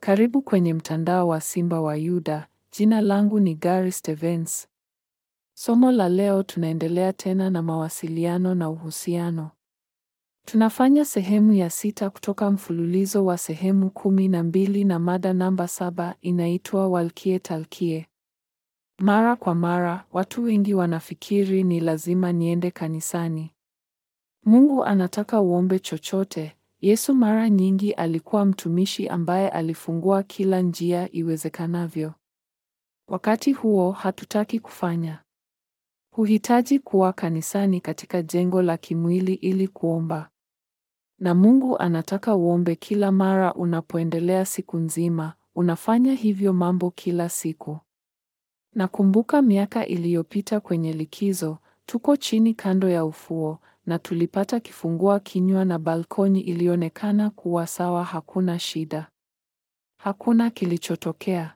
Karibu kwenye mtandao wa Simba wa Yuda. Jina langu ni Gary Stevens. Somo la leo tunaendelea tena na mawasiliano na uhusiano. Tunafanya sehemu ya sita kutoka mfululizo wa sehemu kumi na mbili na mada namba saba inaitwa Walkie Talkie. Mara kwa mara, watu wengi wanafikiri ni lazima niende kanisani. Mungu anataka uombe chochote. Yesu mara nyingi alikuwa mtumishi ambaye alifungua kila njia iwezekanavyo. Wakati huo hatutaki kufanya. Huhitaji kuwa kanisani katika jengo la kimwili ili kuomba. Na Mungu anataka uombe kila mara unapoendelea siku nzima, unafanya hivyo mambo kila siku. Nakumbuka miaka iliyopita kwenye likizo, tuko chini kando ya ufuo na tulipata kifungua kinywa na balkoni ilionekana kuwa sawa, hakuna shida. Hakuna kilichotokea.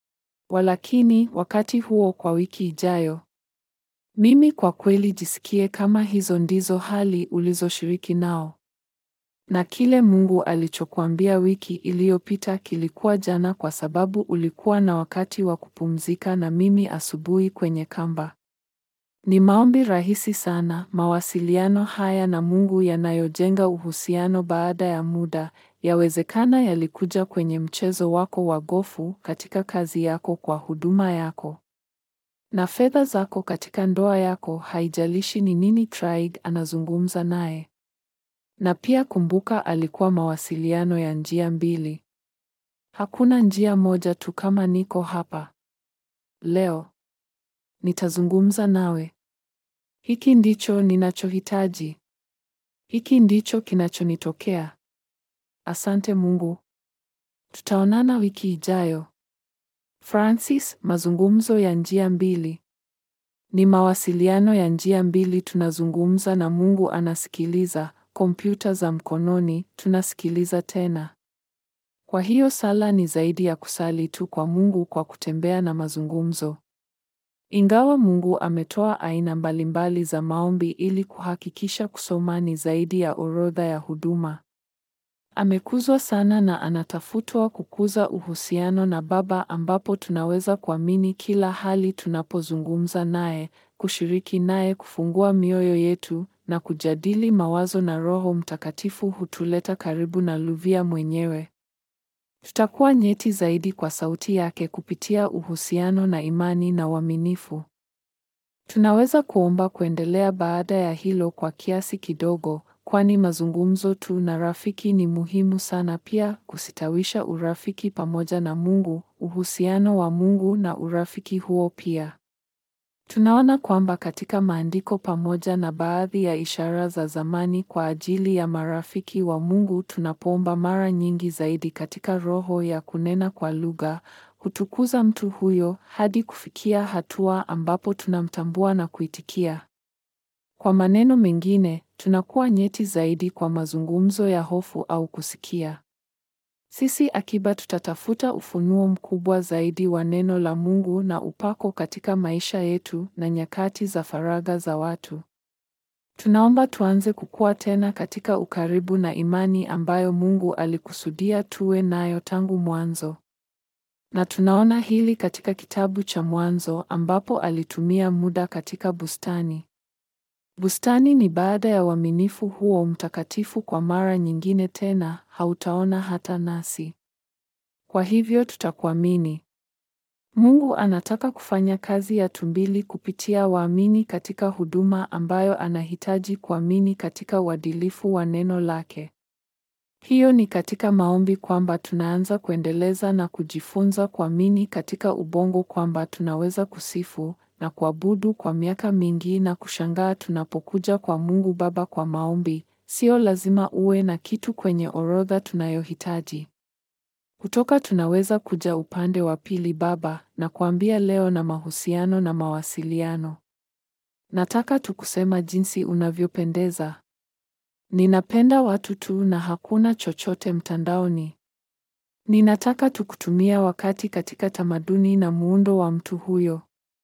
Walakini wakati huo kwa wiki ijayo, mimi kwa kweli jisikie kama hizo ndizo hali ulizoshiriki nao. Na kile Mungu alichokuambia wiki iliyopita kilikuwa jana kwa sababu ulikuwa na wakati wa kupumzika na mimi asubuhi kwenye kamba. Ni maombi rahisi sana, mawasiliano haya na Mungu yanayojenga uhusiano baada ya muda. Yawezekana yalikuja kwenye mchezo wako wa gofu, katika kazi yako, kwa huduma yako na fedha zako, katika ndoa yako, haijalishi ni nini Craig anazungumza naye. Na pia kumbuka, alikuwa mawasiliano ya njia mbili. Hakuna njia moja tu. Kama niko hapa leo, nitazungumza nawe. Hiki ndicho ninachohitaji. Hiki ndicho kinachonitokea. Asante Mungu. Tutaonana wiki ijayo. Francis, mazungumzo ya njia mbili. Ni mawasiliano ya njia mbili. Tunazungumza na Mungu anasikiliza. Kompyuta za mkononi, tunasikiliza tena. Kwa hiyo sala ni zaidi ya kusali tu kwa Mungu kwa kutembea na mazungumzo. Ingawa Mungu ametoa aina mbalimbali za maombi ili kuhakikisha kusoma ni zaidi ya orodha ya huduma. Amekuzwa sana na anatafutwa kukuza uhusiano na Baba ambapo tunaweza kuamini kila hali tunapozungumza naye, kushiriki naye, kufungua mioyo yetu na kujadili mawazo na Roho Mtakatifu hutuleta karibu na Luvia mwenyewe. Tutakuwa nyeti zaidi kwa sauti yake kupitia uhusiano na imani na uaminifu. Tunaweza kuomba kuendelea baada ya hilo kwa kiasi kidogo, kwani mazungumzo tu na rafiki ni muhimu sana pia kusitawisha urafiki pamoja na Mungu, uhusiano wa Mungu na urafiki huo pia. Tunaona kwamba katika maandiko pamoja na baadhi ya ishara za zamani kwa ajili ya marafiki wa Mungu tunapoomba mara nyingi zaidi katika roho ya kunena kwa lugha, hutukuza mtu huyo hadi kufikia hatua ambapo tunamtambua na kuitikia. Kwa maneno mengine, tunakuwa nyeti zaidi kwa mazungumzo ya hofu au kusikia. Sisi akiba tutatafuta ufunuo mkubwa zaidi wa neno la Mungu na upako katika maisha yetu na nyakati za faragha za watu. Tunaomba tuanze kukua tena katika ukaribu na imani ambayo Mungu alikusudia tuwe nayo tangu mwanzo. Na tunaona hili katika kitabu cha Mwanzo ambapo alitumia muda katika bustani. Bustani ni baada ya uaminifu huo mtakatifu kwa mara nyingine tena, hautaona hata nasi. Kwa hivyo tutakuamini. Mungu anataka kufanya kazi ya tumbili kupitia waamini katika huduma ambayo anahitaji kuamini katika uadilifu wa neno lake. Hiyo ni katika maombi kwamba tunaanza kuendeleza na kujifunza kuamini katika ubongo kwamba tunaweza kusifu na kuabudu kwa miaka mingi na kushangaa tunapokuja kwa Mungu Baba kwa maombi. Sio lazima uwe na kitu kwenye orodha tunayohitaji. Kutoka tunaweza kuja upande wa pili Baba na kuambia leo na mahusiano na mawasiliano. Nataka tukusema jinsi unavyopendeza. Ninapenda watu tu na hakuna chochote mtandaoni. Ninataka tukutumia wakati katika tamaduni na muundo wa mtu huyo.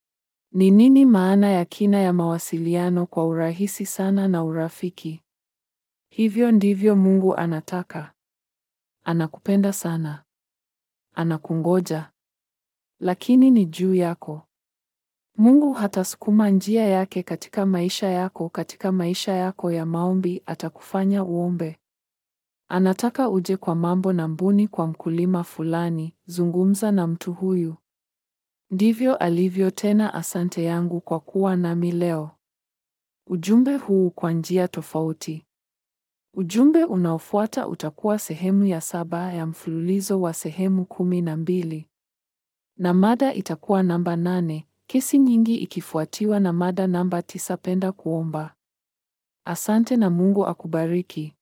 Ni nini maana ya kina ya mawasiliano kwa urahisi sana na urafiki? Hivyo ndivyo Mungu anataka. Anakupenda sana. anakungoja. Lakini ni juu yako. Mungu hatasukuma njia yake katika maisha yako. Katika maisha yako ya maombi atakufanya uombe. Anataka uje kwa mambo na mbuni kwa mkulima fulani, zungumza na mtu huyu. Ndivyo alivyo tena. Asante yangu kwa kuwa nami leo. Ujumbe huu kwa njia tofauti. Ujumbe unaofuata utakuwa sehemu ya saba ya mfululizo wa sehemu kumi na mbili. Na mada itakuwa namba nane, kesi nyingi ikifuatiwa na mada namba tisa, penda kuomba. Asante na Mungu akubariki.